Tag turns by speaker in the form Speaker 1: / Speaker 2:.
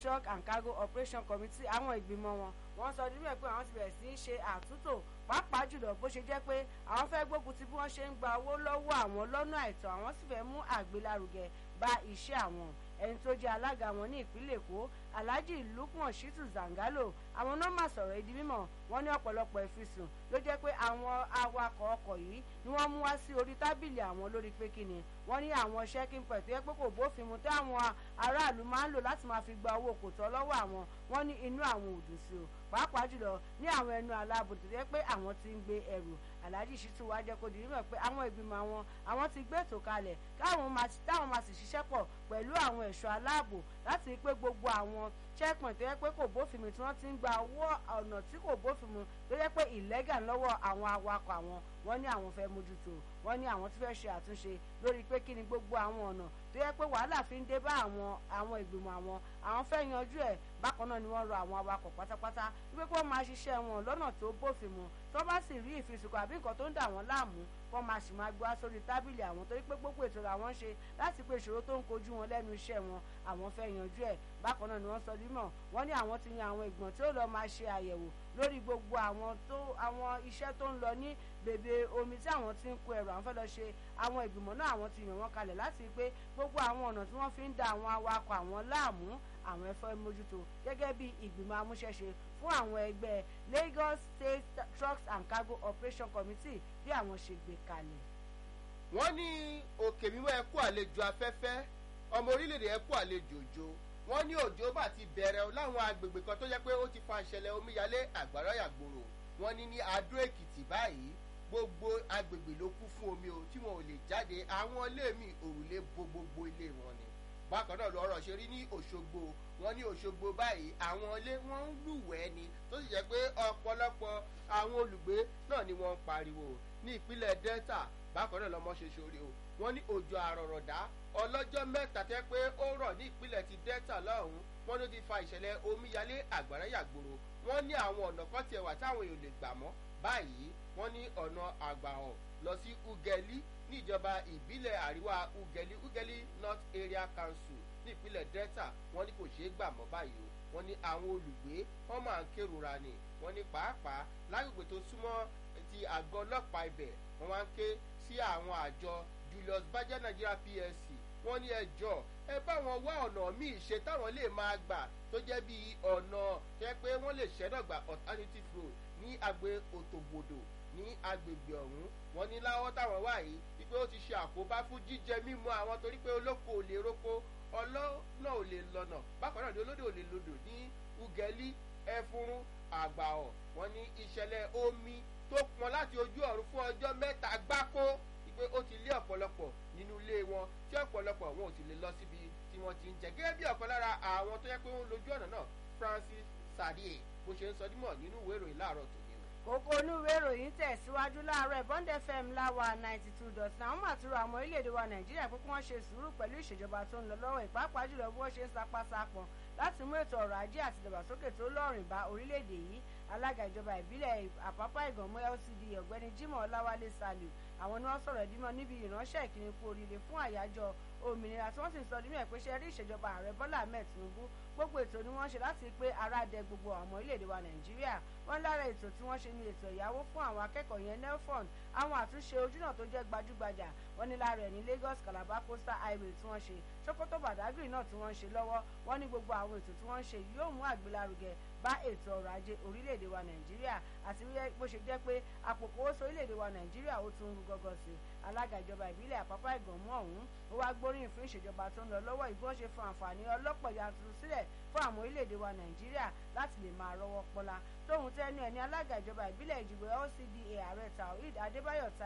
Speaker 1: truck and cargo operation committee àwọn ìgbìmọ̀ wọn wọ́n sọ níbẹ̀ pé àwọn ti bẹ̀rẹ̀ sí í ṣe àtúntò pàápàá jùlọ bó ṣe jẹ́ pé àwọn fẹ́ gbógun ti bí wọ́n ṣe ń gba owó lọ́wọ́ àwọn lọ́nà àìtọ́ àwọn sì fẹ́ mú àgbélárugẹ bá iṣẹ́ àwọn ẹni tó jẹ́ alága wọn ní ìpínlẹ̀ èkó alhaji lukman shitu zangalo àwọn nọ́mbà sọ̀rọ̀ ìdí mímọ̀ wọ́n ní ọ̀pọ̀lọpọ̀ ìfisùn ló jẹ́ pé àwọn awakọ̀ ọkọ̀ yìí ni wọ́n mú wá sí orí tábìlì àwọn lórí pé kíni wọ́n ní àwọn checking point tó yẹ pé kò bófin mu tí àwọn aráàlú máa ń lò láti máa fi gba owó kò tọ́ lọ́wọ́ àwọn wọ́n ní inú àwọn ò dùn sí o pàápàá jùlọ ní àwọn ẹnu aláàbò tó yẹ pé àwọn ti ń gbé ẹrù alhaji shitu wá jẹ́ kó di mímọ̀ pé àwọn ìgbìmọ̀ àwọn àwọn ti gbé ètò kalẹ̀ káwọn máa sì ṣiṣẹ́ pọ̀ pẹ̀lú àwọn ẹ̀ṣọ́ aláàbò láti rí pé gbogbo àwọn checkpoint tó yẹ pé kò bófin mu tí wọ́n ti ń gba owó ọ̀nà tí kò bófin mu tó yẹ pé ìlẹ́gà lọ́wọ́ àwọn awakọ̀ àwọn wọ́n ní àwọn fẹ́ mójútó wọ́n ní àwọn tí fẹ́ ṣe àtúnṣe lórí pé kí ni gbogbo àwọn ọ̀nà tó yẹ pé wàhálà fi ń dé bá àwọn àwọn ìgbìmọ̀ àwọn àwọn fẹ́ yanjú ẹ̀ bákan náà ni wọ́n rọ àwọn awakọ̀ pátápátá wípé kí wọ́n máa ṣiṣẹ́ wọn lọ́nà tó bófin mu tó bá sì rí ìfisùnkọ àbí nǹkan tó ń dà wọ́n láàmú wọ́n máa sì máa gbọ́ sórí tábìlì àwọn torí pé gbogbo ètò làwọn ń ṣe láti pé ìṣòro tó ń kojú wọn lẹ́nu iṣẹ́ wọn àwọn fẹ́ yanjú ẹ̀ bákan náà ni wọ́n sọ dímọ̀ wọ́n ní àwọn ti yan àwọn ìgbọ̀n tí ó lọ́ọ́ máa ṣe àyẹ̀wò lórí gbogbo àwọn tó àwọn iṣẹ́ tó ń lọ ní bèbè omi tí àwọn ti ń kó ẹrù àwọn fẹ́ lọ ṣe àwọn ìgbìmọ̀ náà àwọn ti yàn wọ́n kalẹ̀ láti pé gbogbo àwọn ọ̀nà tí wọ́n fi ń da àwọn awakọ̀ àwọn láàmú àwọn ẹ̀fọ́ mójútó gẹ́gẹ́ bí ìgbìmọ̀ amúṣẹ́ṣe fún àwọn ẹgbẹ́ Lagos State Trucks and Cargo Operation Committee bí àwọn ṣe gbé kalẹ̀.
Speaker 2: wọ́n ní òkè mímọ́ ẹ̀kú àlejò afẹ́fẹ́ ọmọ orílẹ̀-èdè ẹ̀kú àlejò òjò wọ́n ní òjò bá ti bẹ̀rẹ̀ láwọn agbègbè kan tó jẹ́ pé ó ti fa ìṣẹ̀lẹ̀ omíyalé àgbàrá yàgbòrò wọ́n ní ní Adó Èkìtì báyìí gbogbo agbègbè ló kún fún omi o tí wọn ò lè jáde àwọn ilé mi òrùlé bo gbogbo ilé wọn ni bákan náà lọ́rọ̀ ṣe rí ní Òṣogbo wọ́n ní Òṣogbo báyìí àwọn ilé wọn ń lúwẹ̀ẹ́ ni tó sì jẹ́ pé ọ̀pọ̀lọpọ̀ àwọn olùgbé náà ni wọ́n ń pariwo ní ìpínlẹ̀ Delta bákan náà lọ́mọ ṣe ṣoore o wọ́n ní òjò àrọ̀rọ̀dá ọlọ́jọ́ mẹ́ta tẹ́ pé ó rọ̀ ní ìpínlẹ̀ ti Delta lọ́hùn-ún wọ́n ló ti fa ìṣẹ̀lẹ̀ omíyalé àgbàrá yàgbòrò wọ́n ní àwọn ọ̀nà kan tiẹ̀ wà táwọn èèyàn lè gbà mọ́ báyìí wọ́n ní ọ̀nà àgbàhàn lọ sí Ugeli ní ìjọba ìbílẹ̀ àríwá Ugeli Ugeli North Area Council ní ìpínlẹ̀ Delta wọ́n ní kò ṣeé gbà mọ́ báyìí o wọ́n ní àwọn olùgbé wọ́n máa ń kérora ni wọ́n ní pàápàá lágbègbè tó súnmọ́ ti àgọ́ ọlọ́pàá ibẹ̀ wọ́n máa ń ké sí àwọn àjọ Julius Baja Nigeria PLC wọ́n ní ẹjọ́ ẹ bá wọn wá ọ̀nà míì ṣe táwọn lè máa gbà tó jẹ́ bí ọ̀nà tẹ́ pé wọ́n lè ṣẹ́dọ̀gbà alternative road ní àgbè òtògbòdò ní agbègbè ọ̀hún wọ́n ní láwọ́ táwọn wà yìí wípé ó ti ṣe àkóbá fún jíjẹ mímu àwọn torí pé olóko ò lè roko ọlọ́nà ò lè lọ́nà bákan náà ni olódò ò lè lodò ní ugẹ́lí ẹfúrún àgbàọ̀ wọ́n ní ìṣẹ̀lẹ̀ omi tó pọn láti ojú ọ̀run fún ọjọ́ mẹ́ta gbáko wípé ó ti lé ọ̀pọ̀lọpọ̀ nínú ilé wọn tí ọ̀pọ̀lọpọ̀ wọn ò sì lè lọ síbi tí wọ́n ti ń jẹ gẹ́gẹ́ bí ọ̀kan lára àwọn tó yẹ pé wọ́n lójú ọ̀nà náà Francis Sadie bó ṣe ń sọ dímọ̀ nínú ìwé ìròyìn láàárọ̀ tòní
Speaker 1: kókó onúwé ìròyìn tẹ̀síwájú láàárọ̀ Bond FM láwa ninety two dot nine àwọn àtúrò àwọn orílẹ̀-èdè wa Nàìjíríà pé kí wọ́n ṣe sùúrù pẹ̀lú ìṣèjọba tó ń lọ lọ́wọ́ ìpápá jùlọ bí wọ́n ṣe ń sapásapọ̀ láti mú ètò ọrọ̀ ajé àti ìdàgbàsókè tó lọ́rìn bá orílẹ̀-èdè yìí alága ìjọba ìbílẹ̀ Àpápá Ìgànmọ́ LCD ọ̀gbẹ́ni Jimoh Ọláwálé Saliu àwọn ni wọ́n sọ̀rọ̀ dímọ̀ níbi ìránṣẹ́ ìkíni kú oríire fún àyájọ́ òmìnira tí wọ́n sì sọ nínú ẹ̀ pé ṣe rí ìṣèjọba ààrẹ Bọ́lá Ahmed Tinubu gbogbo ètò ni wọ́n ṣe láti pé ara dẹ gbogbo ọmọ orílẹ̀-èdè wa Nàìjíríà wọ́n lára ètò tí wọ́n ṣe ní ètò ìyàwó fún àwọn akẹ́kọ̀ọ́ yẹn nelfond àwọn àtúnṣe ojúnà tó jẹ́ gbajúgbajà wọ́n ní lára ẹ̀ ní Lagos Calabar Coastal Highway tí wọ́n ṣe Sokoto Badagry náà tí wọ́n ṣe lọ́wọ́ wọ́n ní gbogbo àwọn ètò tí wọ́n ṣe yóò mú àgbélárugẹ bá ètò ọrọ̀ ajé orílẹ̀-èdè wa Nàìjíríà àti bó ṣe jẹ́ pé àpòkòwòsó orílẹ̀-èdè wa Nàìjíríà ó tún rú gọ́gọ́ sí alága ìjọba ìbílẹ̀ Àpápá Ìgànmọ́ ọ̀hún ó wá gbóríyìn fún ìṣèjọba tó ń lọ lọ́wọ́ ìgbọ́n ṣe fún àǹfààní ọlọ́pọ̀ yanturu sílẹ̀ fún àwọn orílẹ̀-èdè wa Nàìjíríà láti lè máa rọ́wọ́ pọ́lá tóun tẹ́nu ẹ̀ ní alága ìjọba ìbílẹ̀ Ìjìgbò LCDA ààrẹ Taoreed Adébáyọ̀ ta